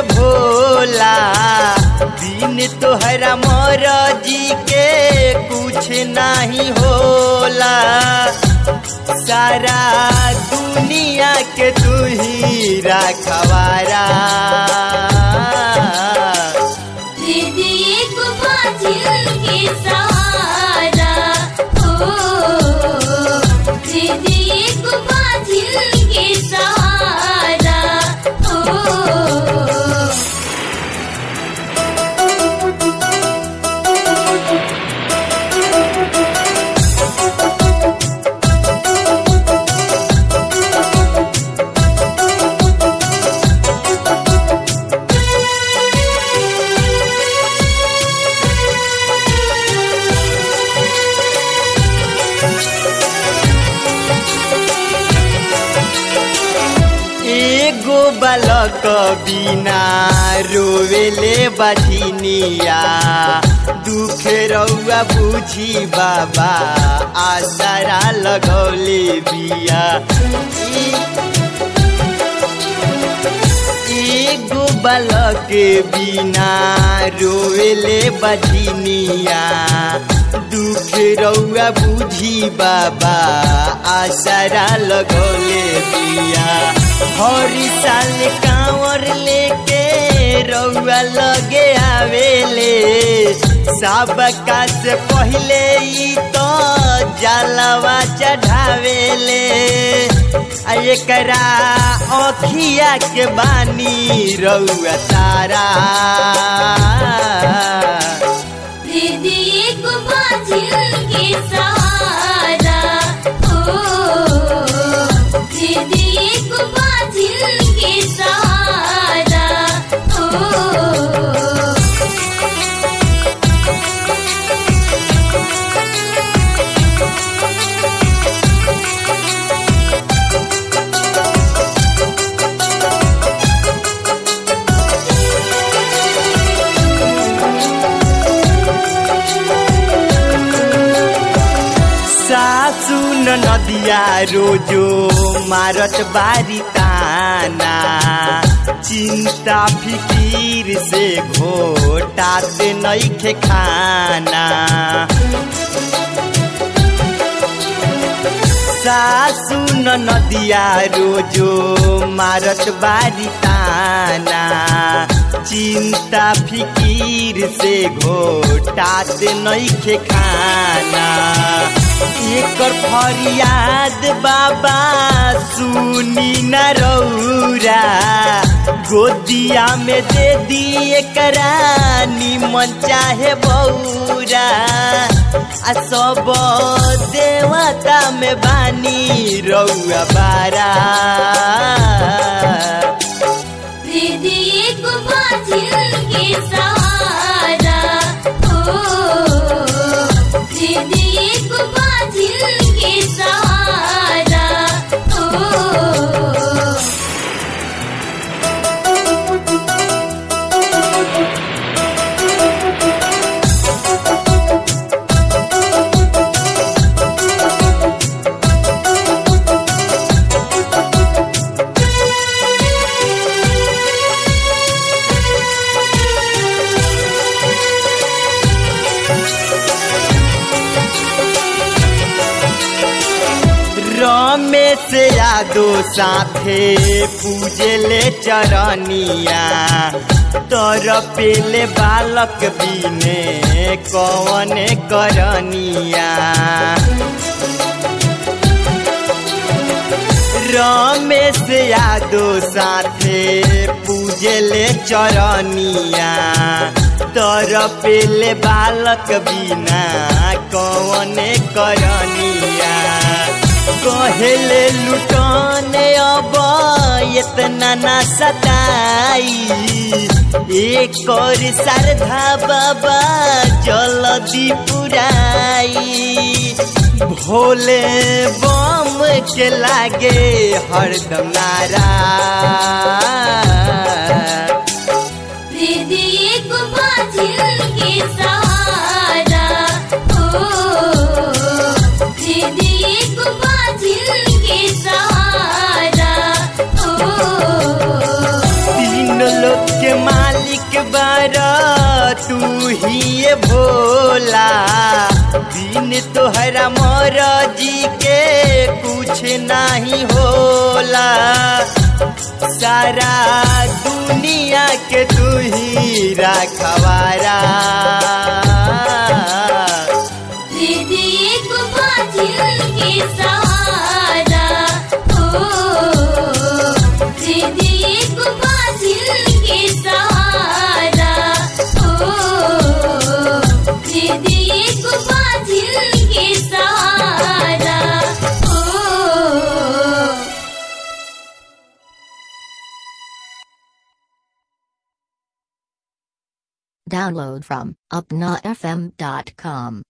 भोला बिन तोहरा मोर जी के कुछ नहीं होला सारा दुनिया के तू ही रखवारा दीदी एक बाजिल के सहारा हो दीदी एक बाजिल के सहारा हो एगो बालक बिना रोवेले बधिनिया दुख रउआ बुझी बाबा आसरा लगौले बिया एगो बालक बिना रोवेले बधिनिया दुख रउआ बुझी बाबा आसरा लगौले बिया हरी साल कांवर लेके रउआ लगे आवेले सबका से पहले ई तो जलवा चढ़ावेले आ एकरा अखिया के बानी रउआ तारा दीदी एक बाजिल के सहारा हो दीदी एक बाजिल के सहारा हो सासु न नदिया रोजो मारत बारी ताना चिंता फिकीर से घोटाते नइखे खाना सासु न नदिया रोजो मारत बारी ताना चिंता फिकीर से घोटात नइखे खाना एकर फरियाद बाबा सुनी न रौरा गोदिया में दे दी एकरा निमन चाहे बौरा आ सब देवता में बानी रउआ बारा दीदी एक बाजिल के सहारा हो दीदी एक बाजिल के सहारा हो रमेश यादो साथे पूजले चरनिया तर पेले बालक बिने कवन करनिया रमेश यादो साथे पूजले चरनिया तर पेले बालक बिना कवन करनिया कहेले लुटने अब इतना ना सताई एक और श्रद्धा बाबा जल्दी पुराई भोले बम के लागे हरदम नारा दीदी एक बाजिल के सहारा हो दीदी एक बाजिल के सहारा हो तीन लोग के मालिक बारा तू ही ये भोला बिन तोहरा मोर जी के कुछ नहीं होला सारा दुनिया के तू ही रखवारा दीदी एक बाजिल के सहारा हो दीदी एक बाजिल के सहारा हो दीदी एक बाजिल के सहारा हो Download from upnafm.com.